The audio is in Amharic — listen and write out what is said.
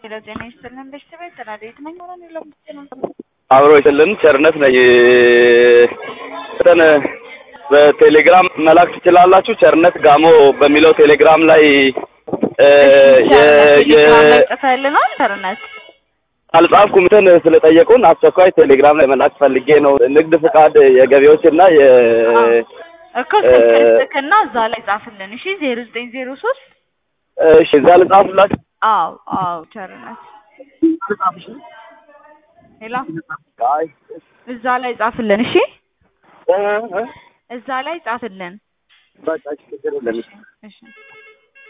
ሄሎ ጤና ይስጥልን ቤተሰብ ተናደድ ነኝ ሆነ የለም ነው አብሮ ይስጥልን ቸርነት ነኝ። እንትን በቴሌግራም መላክ ትችላላችሁ። ቸርነት ጋሞ በሚለው ቴሌግራም ላይ ጽፈልናል ቸርነት አልጻፍኩም። እንትን ስለጠየቁን አስቸኳይ ቴሌግራም ላይ መላክ ፈልጌ ነው። ንግድ ፍቃድ የገቢዎች እና የ እኮ ስልክና እዛ ላይ ጻፍልን። እሺ ዜሮ ዘጠኝ ዜሮ ሶስት እሺ፣ እዛ ልጻፍላችሁ። አዎ አዎ ቸርነት ሄሎ አይ እዛ ላይ ጻፍልን። እሺ እ እ እዛ ላይ ጻፍልን። በቃ ችግር የለም። እሺ